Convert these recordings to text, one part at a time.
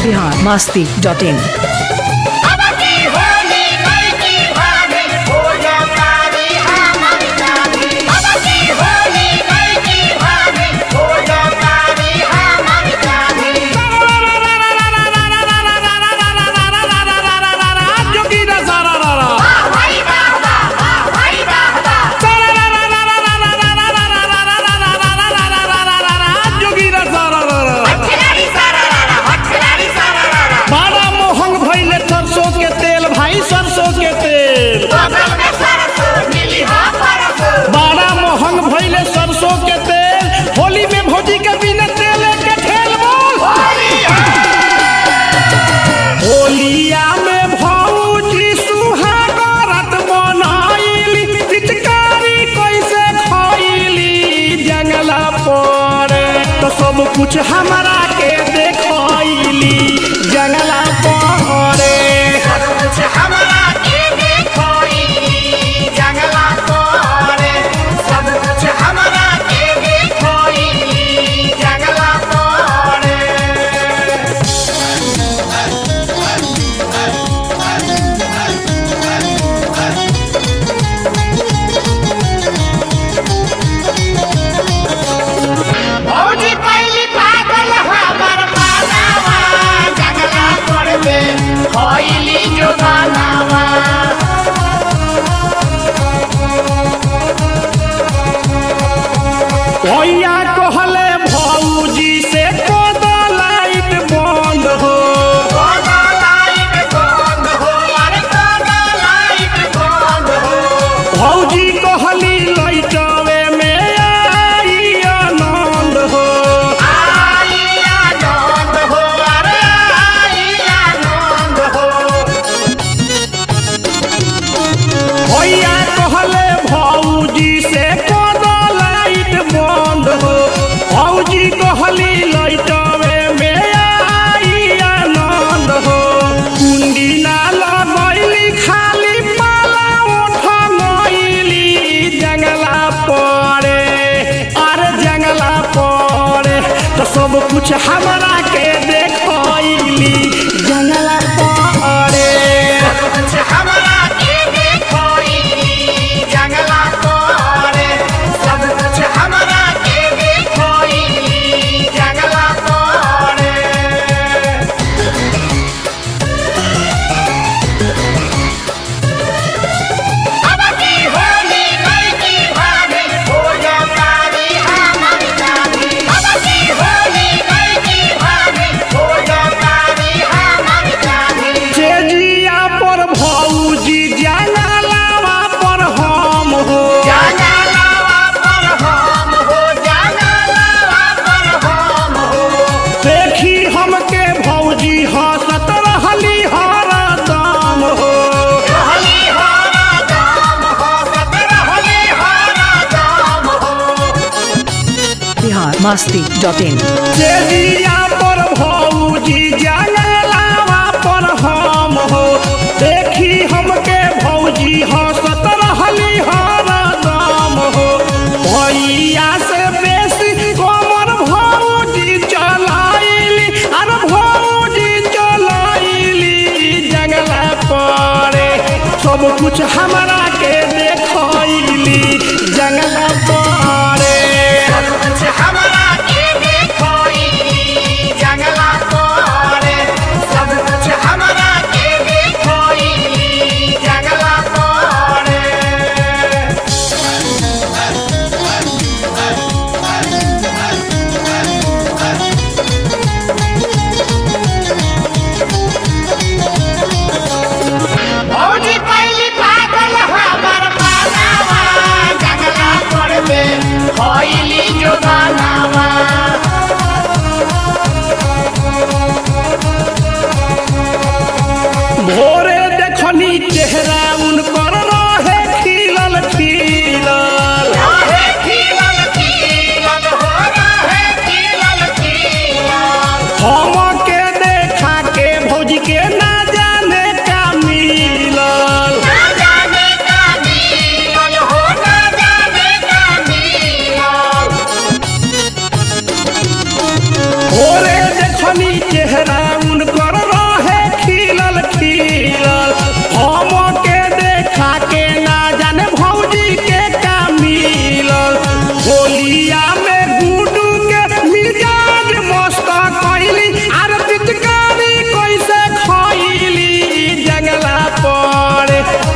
Bihar Masti dot इन बड़ा मोहंग भइले सरसों के तेल भाई सरसों के तेल बड़ा मोहंग भइले सरसों के तेल होली में भौजी के बिना तेल के ठेल बोल होलिया में भौजी सुहागरत बनाइली पिचकारी कैसे खइली जंगला पर तो सब कुछ हमरा के देखैली जंगला पर भौजी पहली पागल हमर मानावा जंगला पर दे होइली जो गानावा भैया कहले भौजी से कद लाइट बंद हो कोना लाइट बंद हो अरे कोना लाइट बंद हो भौजी कहली लैटवे में आई आनंद हो आई आनंद हो अरे आई आनंद हो भैया कहले भौजी से कद लाइट बंद हो भौजी कहली लैटवे में आई आनंद हो कुंडी ना लगैली खाली पाला उठलैली जंगला पड़े अरे जंगला पड़े तो सब कुछ हमरा के देखैली जंगला पड़े कुछ हमरा के देखोई जंगला तोरे सब कुछ हमरा के देखोई जंगला तोरे अब की होली नहीं की भाभी हो जा तारी हमर जानी अब की होली नहीं की भाभी हो जा तारी हमर जानी चेजिया पर भौजी जंगलावा पर हम हो जंगलावा पर हम हो जंगलावा पर हम हो देखी हमके भौजी हंसत रहली हरदम हो रहली हरा दाम हो सत रहली हरा दाम हो बिहार मास्ती डॉट इन चेजिया पर भौजी जंगलावा पर हम हो देखी हमके भौजी हंसत रहली हरदम हो भैया से बेसी कमर भौजी चलाइली अरे भौजी चलाइली जंगला पड़े सब कुछ हमरा के देखैली जंगला पड़े सब कुछ हमरा के देखोई जंगला तोरे सब कुछ हमरा के देखोई जंगला तोरे भौजी पहली पागल हमर मानावा जंगला पर दे होइली जो गानावा भोरे देखनी चेहरा उनकर रहे खिलल खिलल रहे खिलल खिलल हो रहे खिलल खिलल हमके देखा के भौजी के ना जाने का मिलल ना जाने का मिलल हो ना जाने का मिलल भोरे देखनी चेहरा उनकर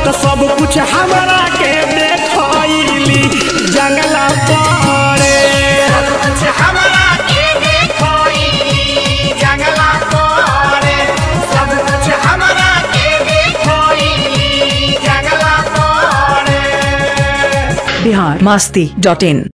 तो सब कुछ हमरा के देखली जंगला पड़े सब कुछ हमरा के देखोई जंगला कोरे सब कुछ हमरा के देखोई जंगला कोरे बिहार मस्ती डॉट इन